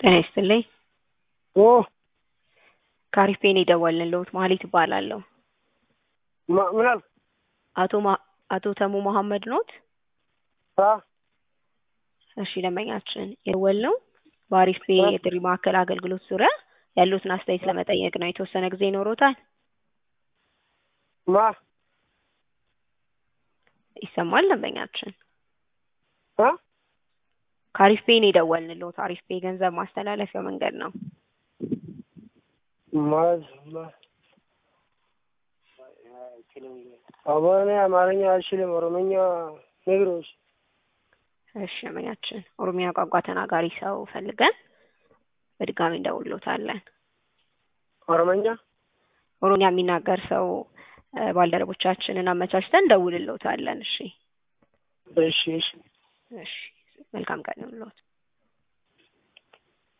ጤና ይስጥልኝ። ኦ ከአሪፌን የደወልንልዎት መሀሌት እባላለሁ። ማ- ምን አልክ? አቶ ማ- አቶ ተሙ መሐመድ ኖት? አ እሺ ደንበኛችን የደወልነው በአሪፍ ፔ የጥሪ ማዕከል አገልግሎት ዙሪያ ያሉትን አስተያየት ለመጠየቅ ነው። የተወሰነ ጊዜ ይኖሮታል? ማ ይሰማል ደንበኛችን? አ ከአሪፍ ፔን የደወልንልዎት አሪፍ ፔ የገንዘብ ማስተላለፊያ መንገድ ነው። ማዝ ማ አማርኛ አማርኛ አልችልም። ኦሮምኛ ነግሮች እሺ ደንበኛችን ኦሮሚያ ቋንቋ ተናጋሪ ሰው ፈልገን በድጋሚ እንደውልዎታለን። ኦሮምኛ ኦሮሚያ የሚናገር ሰው እ፣ ባልደረቦቻችንን አመቻችተን እንደውልልዎታለን። እሺ እሺ እሺ እሺ መልካም ቀን ይሁንልዎት።